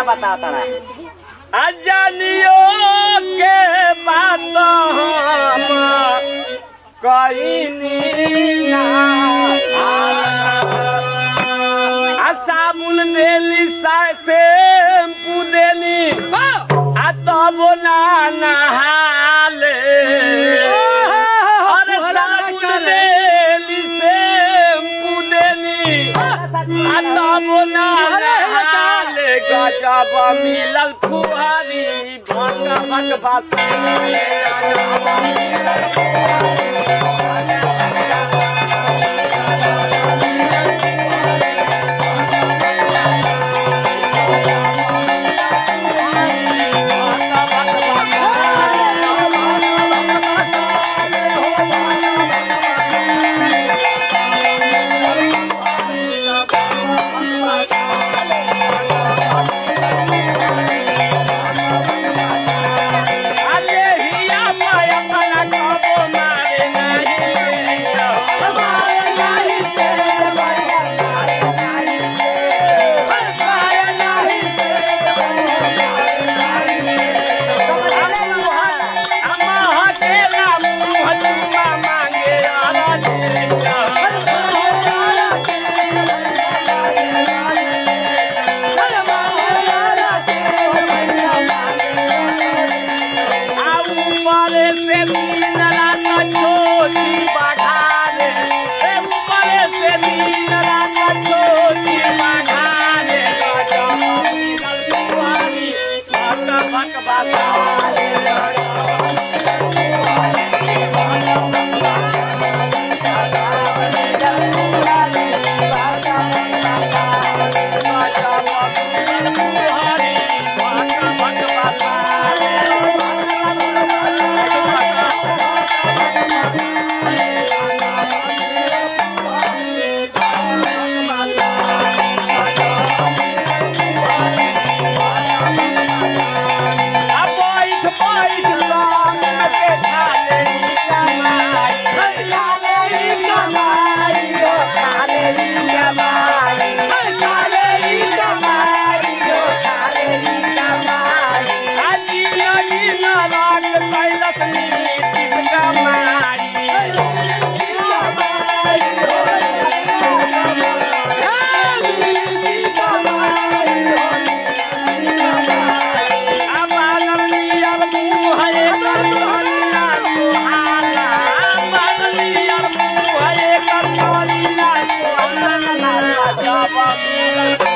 बताओ तड़ा अजनियो के बात हम कईनी ना आ साबुन देली शैम्पू देली आ तब ना नहाले अरे साबुन देली शैम्पू देली आ तब ना नहाले गजब मिलल फुहारी भक भक अरे हिया पाया पाया कबो मारे नहीं Bye.